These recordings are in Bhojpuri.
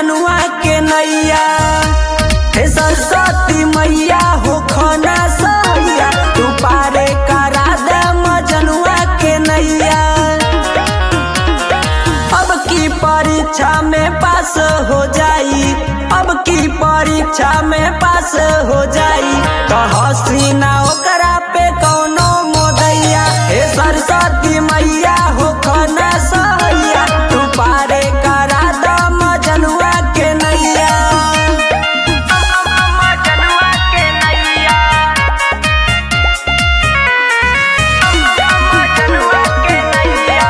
मजनुआ के नैया हे सरस्वती मैया हो खाना सैया तू पारे करा दे मजनुआ के नैया अब की परीक्षा में पास हो जाई अब की परीक्षा में पास हो जाई तो हसीना ओकरा पे कौनो मोदैया हे सरस्वती मैया हो खाना सैया तू पारे करा द मजनुआ के नैया मजनुआ के नैया मजनुआ के नैया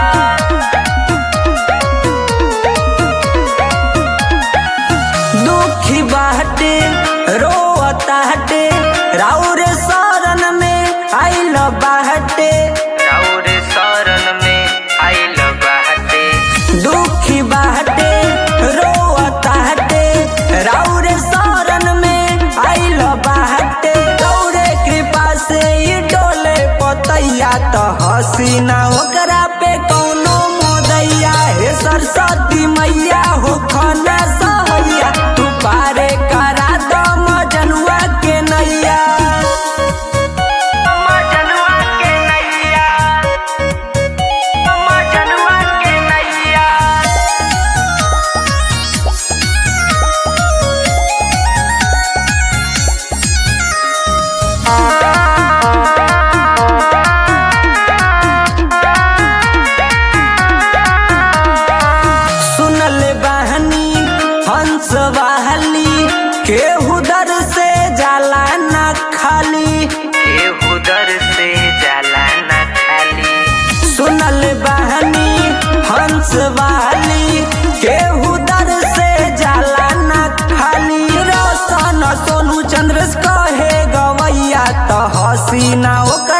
दुखी बाटे रोता हटे राउर शरण में आइल बाटे राउर शरण में आइल बाटे दुखी बाटे रोता हटे राउर शरण में आइल बाटे गौरे कृपा से ई डोले पतैया तो हसीना ओकरा पे कौनो मोदैया हे सरस्वती मैया हो खाना सहैया तू पारे करा दो मजनुआ के नैया मजनुआ के नैया मजनुआ के नैया सुनल बहनी हंस वाहली केहू दर से जाला ना खाली केहू दर से जाला न खाली सुनल बहनी हंस वाली केहू दर से जाला ना खाली रोशन सोनू चंद्र कहे गवैया तो हसीना ओकर